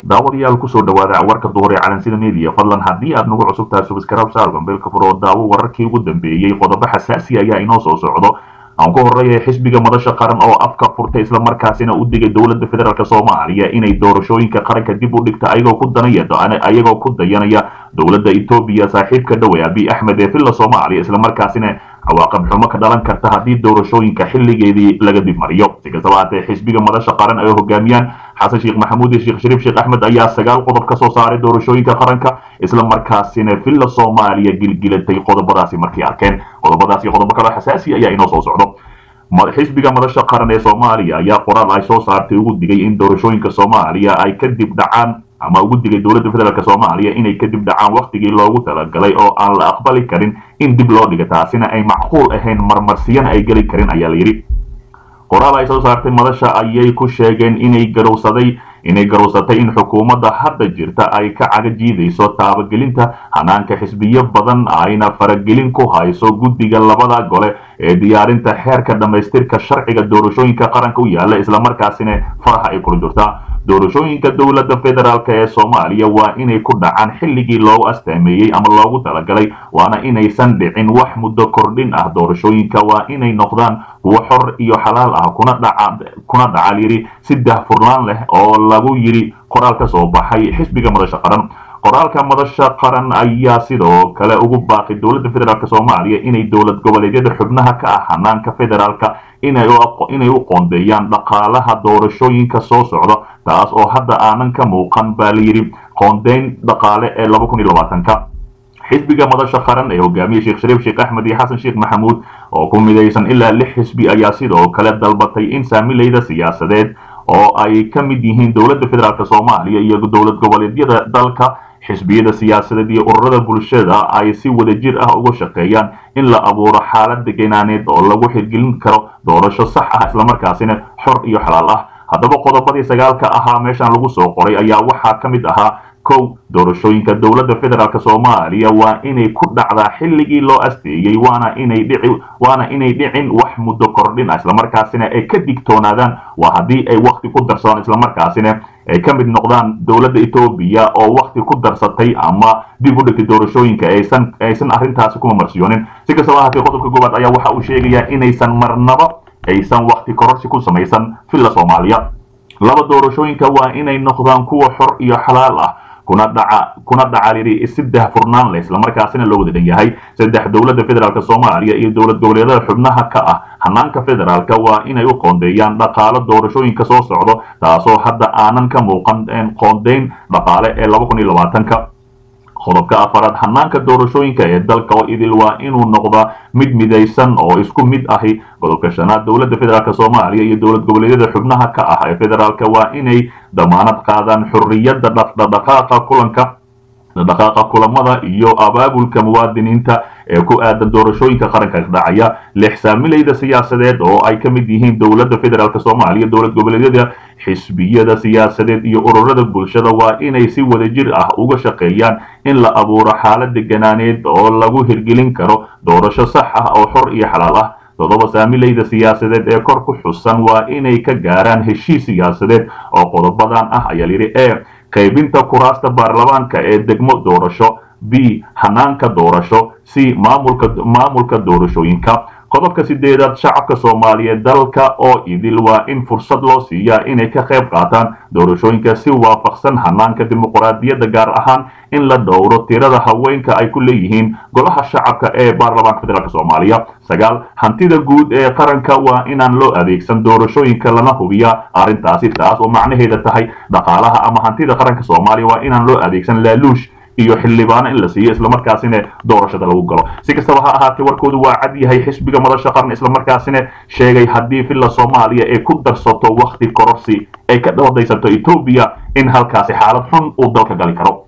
daawadayaal kusoo dhawaada warka duhur ee calansida media fadlan haddii aad nagu cusub tahay subscribe saar gambeelka furo daawo wararkii ugu dambeeyey qodobo xasaasi ayaa inoo soo socdo aan ku horreeya xisbiga madasha qaran oo afka furtay islamarkaasina u digay dowladda federaalk soomaaliya inay doorashooyinka qaranka dib u dhigta ayagoo ku danaya ayagoo ku dayanaya dowladda etoobiya saaxiibka dhowe abiy axmed ee villa soomaaliya islamarkaasina cawaaqab xumo ka dhalan karta haddii doorashooyinka xilligeedii laga dib mariyo si kastaba haatee xisbiga madasha qaran ay hogaamiyaan xasan sheekh maxamuud iyo sheekh shariif sheekh axmed ayaa sagaal qodob ka soo saaray doorashooyinka qaranka islamarkaasina villa soomaaliya gilgilatay qodobadaasi markay arkeen qodobadaasi iyo qodobo kaloo xasaasi ayaa inoo soo socdo xisbiga madasha qaran ee soomaaliya ayaa qoraal ay soo saartay ugu digay in doorashooyinka soomaaliya ay kadib dhacaan ama ugu digay dowladda federaalk soomaaliya inay kadib dhacaan wakhtigii loogu talagalay oo aan la aqbali karin in dib loo dhiga taasina ay macquul ahayn marmarsiyana ay geli karin ayaa la yidhi qoraal ay soo saartay madasha ayay ku sheegeen inay garowsaday inay garowsatay in xukuumadda hadda jirta ay ka caga jiidayso taabagelinta hanaanka xisbiyo badan ayna faragelin ku hayso guddiga labada gole ee diyaarinta xeerka dhammaystirka sharciga doorashooyinka qaranka u yaalla islamarkaasina faraha ay kula jirtaa doorashooyinka dowladda federaalk ee soomaaliya waa inay ku dhacaan xilligii loogu astaameeyey ama loogu talagalay waana inaysan dhicin wax muddo kordhin ah doorashooyinka waa inay noqdaan kuwo xor iyo xalaal ah kuna dhacal yidhi si dahfurnaan leh oo lagu yidhi qoraal ka soo baxay xisbiga madasha qaran qoraalka madasha qaran ayaa sidoo kale ugu baaqay dowladda federaalk soomaaliya inay dowlad goboleedyada xubnaha ka ah hanaanka federaalka inay u qoondeeyaan dhaqaalaha doorashooyinka soo socda taas oo hadda aanan ka muuqan baa layidhi qoondeyn dhaqaale ee ka xisbiga madasha qaran ee hogaamiye sheekh shariif sheekh axmed iyo xasan sheekh maxamuud oo ku midaysan ilaa lix xisbi ayaa sidoo kale dalbatay in saamilayda siyaasadeed oo ay ka mid yihiin dowladda federaalk soomaaliya iyo dowlad goboleedyada dalka xisbiyada siyaasadeed iyo ururada bulshada ay si wadajir ah uga shaqeeyaan in la abuuro xaalad degenaaneed oo lagu xirgelin karo doorasho sax ah islamarkaasina xor iyo xalaal ah haddaba qodobadii sagaalka ahaa meeshan lagu soo qoray ayaa waxaa ka mid ahaa kow doorashooyinka dowladda federaalk soomaaliya waa inay ku dhacdaa xilligii loo asteeyey waana inay dhici waana inay dhicin wax muddo kordhin ah islamarkaasina ay ka digtoonaadaan waa haddii ay wakti ku darsadaan islamarkaasina ay ka mid noqdaan dowladda etoobiya oo wakti ku darsatay ama dib u dhigtay doorashooyinka aysan aysan arrintaasi kuma marsiyoonin si kastaba ahaatee qodobka koowaad ayaa waxa uu sheegayaa inaysan marnaba aysan wakti kororsi ku samaysan villa soomaaliya laba doorashooyinka waa inay noqdaan kuwa xor iyo xalaal ah kuna dhaca kuna dhaca lidi si dahfurnaan leh islamarkaasina loo wada dhan yahay saddex dowladda federaalk soomaaliya iyo dowlad goboleedyada xubnaha ka ah hanaanka federaalka waa inay u qoondeeyaan dhaqaalo doorashooyinka soo socdo taasoo hadda aanan ka muuqan qoondeyn dhaqaale ee ka qodobka afaraad hanaanka doorashooyinka ee dalka oo idil waa inuu noqdaa mid midaysan oo isku mid ahi qodobka shanaad dowladda federaalk soomaaliya iyo dowlad goboleedyada xubnaha ka ah ee federaalka waa inay damaanad qaadaan xorriyadda dhaqdhaqaaqa kulanka dhaqaaqa kulamada iyo abaabulka muwaadiniinta ee ku aadan doorashooyinka qaranka dhacaya lix saamilayda siyaasadeed oo ay ka mid yihiin dowladda federaalk soomaaliya dowlad goboleedyada xisbiyada siyaasadeed iyo ururada bulshada waa inay si wadajir ah uga shaqeeyaan in la abuuro xaalad deganaaneed oo lagu hirgelin karo doorasho sax ah oo xor iyo xalaal ah toddoba saamilayda siyaasadeed ee kor ku xusan waa inay ka gaaraan heshiis siyaasadeed oo qodobadan ah ayaa layidhi e qaybinta kuraasta baarlamaanka ee degmo doorasho b hanaanka doorasho c maamulka maamulka doorashooyinka qodobka sideedaad shacabka soomaaliyeed dalka oo idil waa in fursad loo siiyaa inay ka qayb qaataan doorashooyinka si waafaqsan hanaanka dimuqraadiyadda gaar ahaan in la dhowro tirada haweenka ay ku leeyihiin golaha shacabka ee baarlamaanka federaalk soomaaliya sagaal hantida guud ee qaranka waa inaan loo adeegsan doorashooyinka lana hubiyaa arrintaasi taas oo macnaheeda tahay dhaqaalaha ama hantida qaranka soomaaliya waa inaan loo adeegsan laaluush iyo xildhibaano in la siiyo islamarkaasina doorashada lagu galo si kastaba ha ahaatee warkoodu waa cad yahay xisbiga madasha qaran islamarkaasina sheegay haddii villa soomaaliya ay ku darsato wakti kororsi ay ka dhawadaysato etoobiya in halkaasi xaalad xun uu dalka gali karo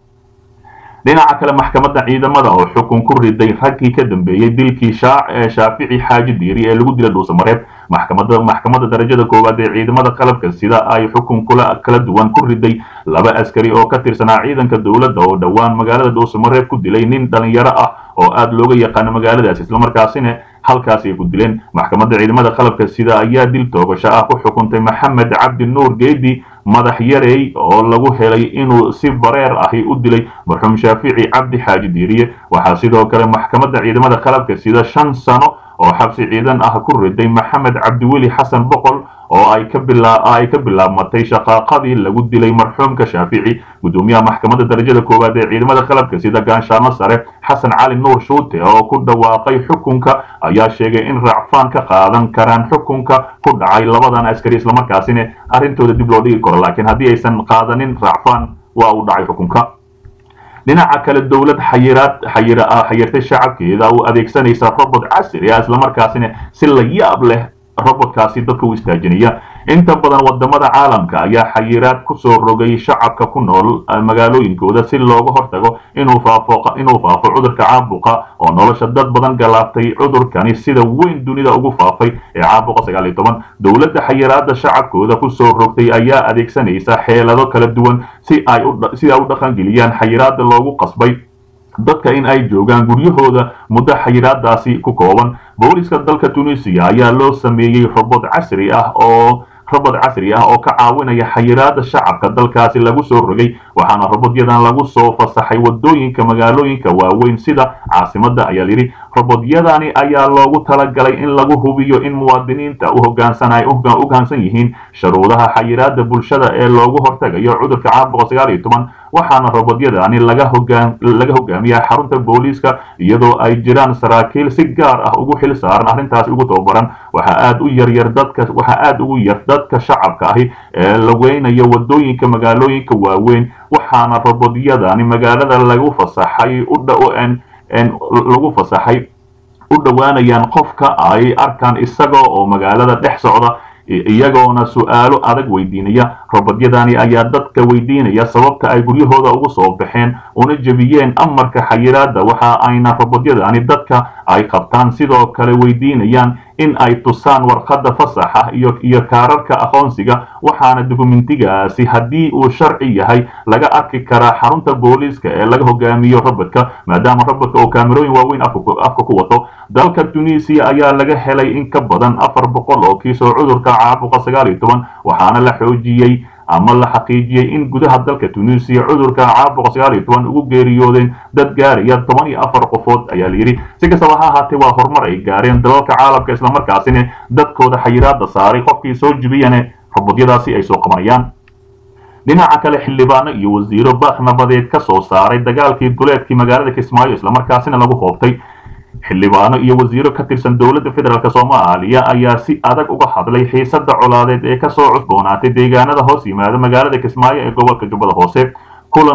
dhinaca kale maxkamadda ciidamada oo xukun ku riday raggii ka dambeeyey dilkii shaafici xaaji diiri ee lagu dila dhuusamareeb maxkamadda maxkamadda darajada koowaad ee ciidamada qalabka sida ay xukun kula kala duwan ku riday laba askari oo ka tirsanaa ciidanka dowladda oo dhowaan magaalada dhuusamareeb ku dilay nin dhalinyaro ah oo aada looga yaqaano magaaladaas islamarkaasina halkaas ay ku dileen maxkamadda ciidamada qalabka sida ayaa dil toogasho ah ku xukuntay maxamed cabdi nuur geedi madax yarey oo lagu helay inuu si bareer ahi u dilay marxuum shaafici cabdi xaaji diiriye waxaa sidoo kale maxkamadda ciidamada qalabka sida shan sano oo xabsi ciidan ah ku riday maxamed cabdiweli xasan boqol oo ay ka ay ka bilaabmatay shaqaaqadii lagu dilay marxuumka shaafici gudoomiyaha maxkamadda darajada koowaad ee ciidamada qalabka sida gaanshaano sare xasan cali nuur shuute oo ku dhawaaqay xukunka ayaa sheegay in raacfaan ka qaadan karaan xukunka ku dhacay labadan askari islamarkaasina arrintooda dib loo dhigi karo laakiin haddii aysan qaadanin raacfaan waa uu dhacay xukunka dhinaca kale dowlad xayiraad xayira xayirtay shacabkeeda u adeegsanaysa robot casri ah islamarkaasina si la yaab leh robotkaasi dadka u istaajinaya inta badan wadamada caalamka ayaa xayiraad kusoo rogay shacabka ku nool magaalooyinkooda si looga hortago inuu faafo inuu faafo cudurka caabuqa oo nolosha dad badan galaaftay cudurkani sida weyn dunida ugu faafay ee caabuqa sagaal iyo toban dowladda xayiraada shacabkooda kusoo rogtay ayaa adeegsanaysa xeelado kala duwan si ay si ay u dhaqangeliyaan xayiraada loogu qasbay dadka in ay joogaan guryahooda muddo xayiraadaasi ku kooban booliska dalka tunisiya ayaa loo sameeyey robot casri ah oo robot casri ah oo ka caawinaya xayiraada shacabka dalkaasi lagu soo rogay waxaana robotyadan lagu soo fasaxay wadooyinka magaalooyinka waaweyn sida caasimada ayaa layidhi robotyadani ayaa loogu talagalay in lagu hubiyo in muwaadiniinta u hogaansan yihiin shuruudaha xayiraada bulshada ee loogu hortagayo cudurka caabuqa sagaal iyo toban waxaana robotyadani laga hogaamiyaa xarunta booliiska iyadoo ay jiraan saraakiil si gaar ah ugu xil saaran arrintaasi ugu tababaran waxaa aad u yaryar dadka waxaa aada ugu yar dadka shacabka ahi ee lageynayo wadooyinka magaalooyinka waaweyn waxaana robotyadani magaalada lagu fasaxay lagu fasaxay u dhowaanayaan qofka ay arkaan isaga oo magaalada dhex socda iyagoona su-aalo adag weydiinaya robotyadani ayaa dadka weydiinaya sababta ay guryahooda ugu soo baxeen una jebiyeen amarka xayiraada waxa ayna robotyadani dadka ay qabtaan sidoo kale weydiinayaan in ay tusaan warqadda fasaxa iyo iyo kaararka aqoonsiga waxaana dukumentigaasi haddii uu sharci yahay laga arki karaa xarunta booliiska ee laga hogaamiyo robodka maadaama robodka oo kaamerooyin waaweyn afka ku wato dalka tunisiya ayaa laga helay in ka badan afar boqol oo kiis oo cudurka caabuqa sagaal iyo toban waxaana la xoojiyey ama la xaqiijiyey in gudaha dalka tunisiya cudurka caabuqa sagaal iyo toban ugu geeriyoodeen dad gaaraya toban iyo afar qofood ayaa layidhi si kastaba ha ahaatee waa horumar ay gaareen dalalka caalamka islamarkaasina dadkooda xayiraada saaray qofkii soo jibiyane robodyadaasi ay soo qabanayaan dhinaca kale xildhibaano iyo wasiiro baaq nabadeed ka soo saaray dagaalkii duleedkii magaalada kismaayo islamarkaasina lagu hoobtay xildhibaano iyo wasiiro ka tirsan dowladda federaalk soomaaliya ayaa si adag uga hadlay xiisada colaadeed ee kasoo cusboonaatay deegaanada hoos yimaada magaalada kismaayo ee gobolka jubbada hoose kulan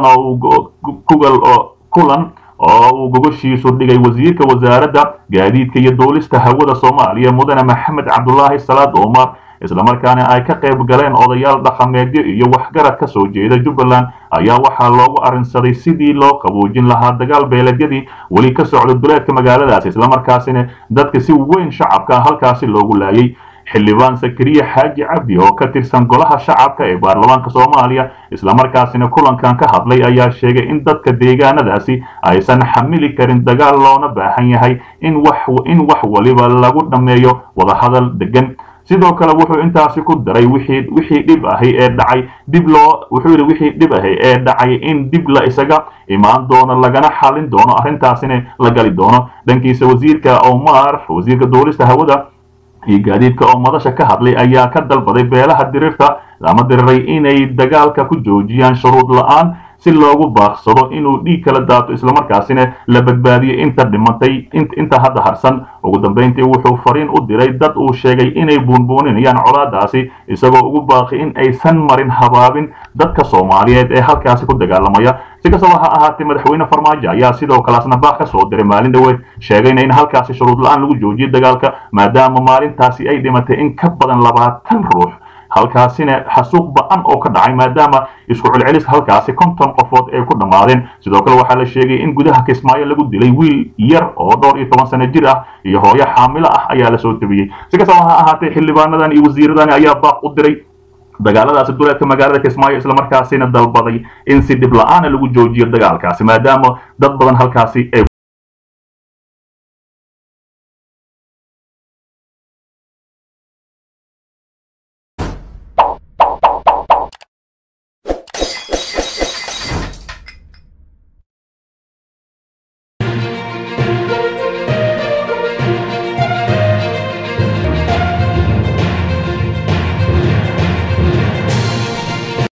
kulan oo uu gogoshiisu dhigay wasiirka wasaaradda gaadiidka iyo duulista hawada soomaaliya mudane maxamed cabdulaahi salaad omar islamarkaana ay ka qayb galeen odayaal dhaqameedyo iyo waxgarad ka soo jeeda jubbaland ayaa waxaa loogu arrinsaday sidii loo qaboojin lahaa dagaal beeleedyadii weli ka socda duleedka magaaladaasi islamarkaasina dadka si weyn shacabka halkaasi loogu laayay xildhibaan sakariya xaaji cabdi oo ka tirsan golaha shacabka ee baarlamaanka soomaaliya islamarkaasina kulankan ka hadlay ayaa sheegay in dadka deegaanadaasi aysan xamili karin dagaal loona baahan yahay in wax waliba lagu dhammeeyo wadahadal degan sidoo kale wuxuu intaasi ku daray wixii wixii dhib ahi ee dhacay dib loo wuxuu yidhi wixii dhib ahi ee dhacay in dib la isaga imaan doono lagana xalin doono arrintaasina la gali doono dhankiisa wasiirka omar wasiirka duulista hawada iyo gaadiidka oo madasha ka hadlay ayaa ka dalbaday beelaha dirirta ama diriray inay dagaalka ku joojiyaan shuruud la-aan si loogu baaqsado inuu dhiig kala daato islamarkaasina la badbaadiyo inta dhimantay inta hadda harsan ugu dambayntii wuxuu fariin u diray dad uu sheegay inay buunbuuninayaan colaadaasi isagoo ugu baaqi in aysan marin habaabin dadka soomaaliyeed ee halkaasi ku dagaalamaya si kastaba ha ahaatee madaxweyne farmaajo ayaa sidoo kaleasna baaq ka soo diray maalin dhoweed sheegayna in halkaasi shuruud la-aan lagu joojiyo dagaalka maadaama maalintaasi ay dhimatay in ka badan labaatan ruux halkaasina xasuuq ba-an oo ka dhacay maadaama isku celcelis halkaasi konton qofood ay ku dhammaadeen sidoo kale waxaa la sheegay in gudaha kismaayo lagu dilay wiil yar oo dhowr iyo toban sano jir ah iyo hooyo xaamilo ah ayaa lasoo tabiyey si kastaba ha ahaatee xildhibaanadan iyo wasiiradani ayaa baaq u diray dagaaladaasi duleedka magaalada kismaayo islamarkaasina dalbaday in si dhib la-aana lagu joojiyo dagaalkaasi maadaama dad badan halkaasi ay